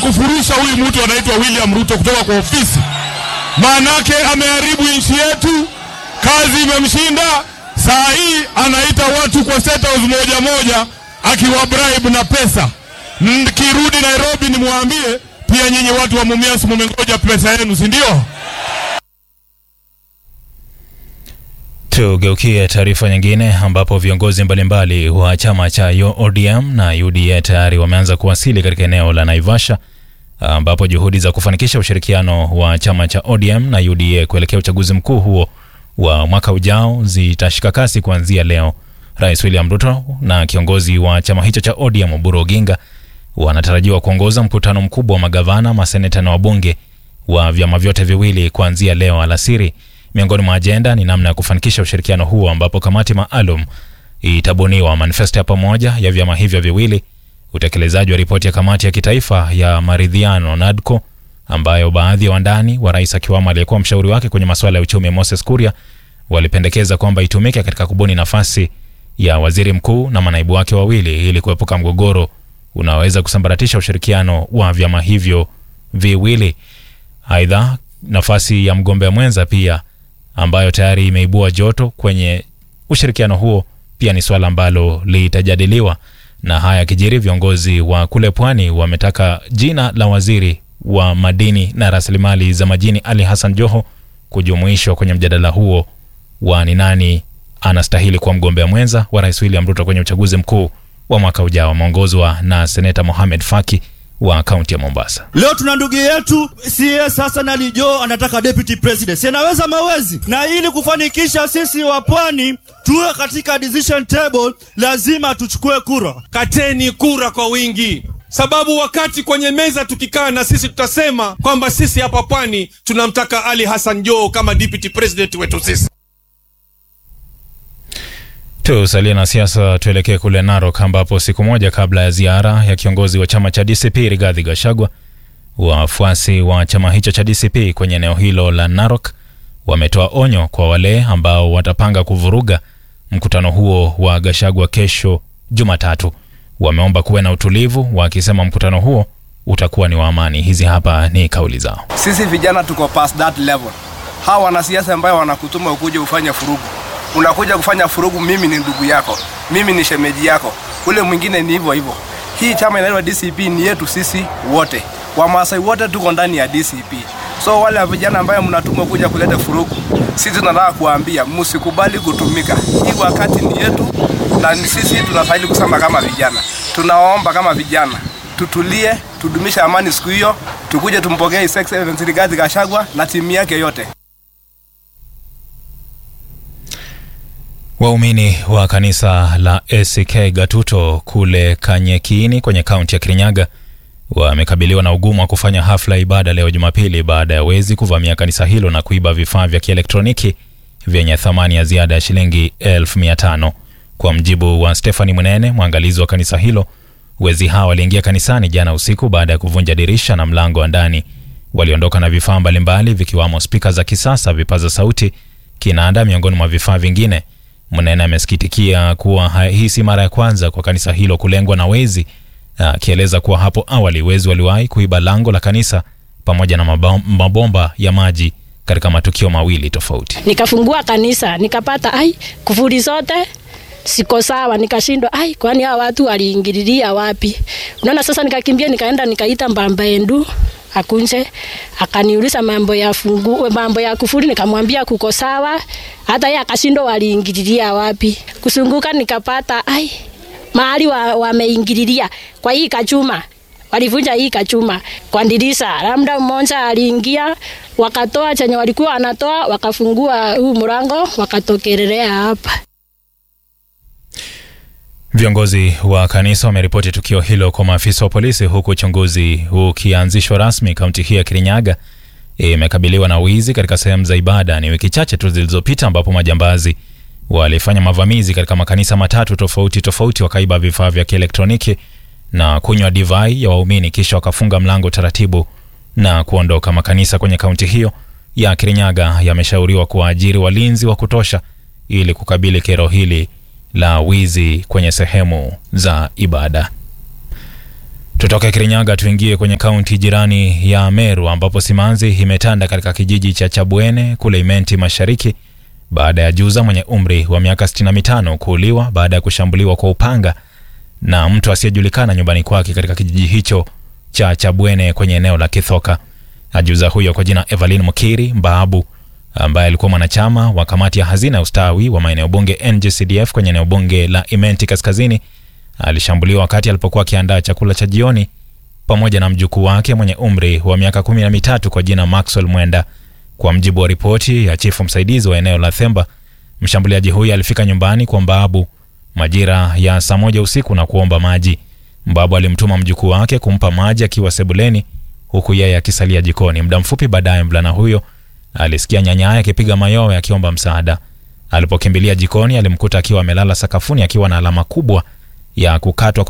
kufurusha huyu mtu anaitwa William Ruto kutoka kwa ofisi, maanake ameharibu nchi yetu, kazi imemshinda. Saa hii anaita watu kwa State House moja moja, akiwa bribe na pesa. Nikirudi Nairobi nimwambie pia nyinyi watu wa Mumias mumengoja pesa yenu, si ndio? Tugeukie taarifa nyingine ambapo viongozi mbalimbali wa chama cha ODM na UDA tayari wameanza kuwasili katika eneo la Naivasha ambapo juhudi za kufanikisha ushirikiano wa chama cha ODM na UDA kuelekea uchaguzi mkuu huo wa mwaka ujao zitashika kasi kuanzia leo. Rais William Ruto na kiongozi wa chama hicho cha ODM Oburu Oginga wanatarajiwa kuongoza mkutano mkubwa wa magavana, maseneta na wabunge wa vyama vyote viwili kuanzia leo alasiri. Miongoni mwa ajenda ni namna ya kufanikisha ushirikiano huo, ambapo kamati maalum itabuniwa manifesto ya pamoja ya vyama hivyo viwili, utekelezaji wa ripoti ya kamati ya kitaifa ya maridhiano NADCO, ambayo baadhi ya wandani wa rais akiwamo aliyekuwa mshauri wake kwenye masuala ya uchumi Moses Kuria walipendekeza kwamba itumike katika kubuni nafasi ya waziri mkuu na manaibu wake wawili ili kuepuka mgogoro unaoweza kusambaratisha ushirikiano wa vyama hivyo viwili. Aidha, nafasi ya mgombea mwenza pia ambayo tayari imeibua joto kwenye ushirikiano huo pia ni swala ambalo litajadiliwa. Na haya kijiri, viongozi wa kule pwani wametaka jina la waziri wa madini na rasilimali za majini Ali Hassan Joho kujumuishwa kwenye mjadala huo wa ni nani anastahili kuwa mgombea mwenza wa rais William Ruto kwenye uchaguzi mkuu wa mwaka ujao. Ameongozwa na seneta Mohamed Faki wa kaunti ya Mombasa. Leo tuna ndugu yetu CS Hassan Ali Joho anataka deputy president, si anaweza mawezi? Na ili kufanikisha sisi wa pwani tuwe katika decision table, lazima tuchukue kura. Kateni kura kwa wingi, sababu wakati kwenye meza tukikaa na sisi tutasema kwamba sisi hapa pwani tunamtaka Ali Hassan Joho kama deputy president wetu sisi. Tusalie na siasa, tuelekee kule Narok ambapo siku moja kabla ya ziara ya kiongozi wa chama cha DCP Rigathi Gachagua, wafuasi wa chama hicho cha DCP kwenye eneo hilo la Narok wametoa onyo kwa wale ambao watapanga kuvuruga mkutano huo wa Gachagua kesho Jumatatu. Wameomba kuwe na utulivu, wakisema mkutano huo utakuwa ni wa amani. Hizi hapa ni kauli zao. Sisi vijana tuko past that level. Hawa wanasiasa ambayo wanakutuma ukuje ufanye furugu unakuja kufanya furugu. Mimi ni ndugu yako, mimi ni shemeji yako, ule mwingine ni hivyo hivyo. Hii chama inaitwa DCP ni yetu sisi wote, Wamasai wote tuko ndani ya DCP. So wale vijana ambayo mnatuma kuja kuleta furugu, sisi tunataka kuambia msikubali kutumika. Hii wakati ni yetu na ni sisi tunastahili kusema kama vijana. Tunaomba kama vijana tutulie, tudumisha amani siku hiyo, tukuje tumpokee His Excellency Rigathi Gachagua na timu yake yote. Waumini wa kanisa la ACK Gatuto kule Kanyekiini kwenye kaunti ya Kirinyaga wamekabiliwa na ugumu wa kufanya hafla ya ibada leo Jumapili baada ya wezi kuvamia kanisa hilo na kuiba vifaa vya kielektroniki vyenye thamani ya ziada ya shilingi elfu mia tano. Kwa mjibu wa Stefani Mwenene, mwangalizi wa kanisa hilo, wezi hawa waliingia kanisani jana usiku baada ya kuvunja dirisha na mlango wa ndani. Waliondoka na vifaa mbalimbali vikiwamo spika za kisasa, vipaza sauti, kinanda, miongoni mwa vifaa vingine. Mnene amesikitikia kuwa hii si mara ya kwanza kwa kanisa hilo kulengwa na wezi, akieleza kuwa hapo awali wezi waliwahi kuiba lango la kanisa pamoja na mabomba ya maji katika matukio mawili tofauti. Nikafungua kanisa nikapata, ai, kufuri zote siko sawa, nikashindwa, ai, kwani hawa watu waliingililia wapi? Unaona, sasa nikakimbia, nikaenda nikaita mbamba endu akunje akaniuliza mambo ya fungu, mambo ya kufuri, nikamwambia kuko sawa. Hata yeye akashindwa waliingililia wapi. Kusunguka nikapata ai, mahali wameingililia wa kwa hii kachuma, walivunja hii kachuma kwa dirisha. Labda mmoja aliingia, wakatoa chenye walikuwa wanatoa, wakafungua huu mlango, wakatokelelea hapa. Viongozi wa kanisa wameripoti tukio hilo kwa maafisa wa polisi, huku uchunguzi ukianzishwa rasmi. Kaunti hii ya Kirinyaga imekabiliwa na wizi katika sehemu za ibada. Ni wiki chache tu zilizopita ambapo majambazi walifanya mavamizi katika makanisa matatu tofauti tofauti, wakaiba vifaa vya kielektroniki na kunywa divai ya waumini, kisha wakafunga mlango taratibu na kuondoka. Makanisa kwenye kaunti hiyo ya Kirinyaga yameshauriwa kuwaajiri walinzi wa kutosha ili kukabili kero hili la wizi kwenye sehemu za ibada. Tutoke Kirinyaga tuingie kwenye kaunti jirani ya Meru ambapo simanzi imetanda katika kijiji cha Chabwene kule Imenti Mashariki baada ya juza mwenye umri wa miaka 65 kuuliwa baada ya kushambuliwa kwa upanga na mtu asiyejulikana nyumbani kwake katika kijiji hicho cha Chabwene kwenye eneo la Kithoka. Ajuza huyo kwa jina Evelyn Mukiri Mbaabu ambaye alikuwa mwanachama wa kamati ya hazina ya ustawi wa maeneo bunge NGCDF kwenye eneo bunge la Imenti Kaskazini alishambuliwa wakati alipokuwa akiandaa chakula cha jioni pamoja na mjukuu wake mwenye umri wa miaka kumi na mitatu kwa jina Maxwell Mwenda. Kwa mjibu wa ripoti ya chifu msaidizi wa eneo la Themba, mshambuliaji huyo alifika nyumbani kwa Mbaabu majira ya saa moja usiku na kuomba maji. Mbaabu alimtuma mjukuu wake kumpa maji akiwa sebuleni huku yeye akisalia jikoni. Muda mfupi baadaye, mvulana huyo alisikia nyanyaye akipiga mayowe akiomba msaada. Alipokimbilia jikoni, alimkuta akiwa amelala sakafuni akiwa na alama kubwa ya kukatwa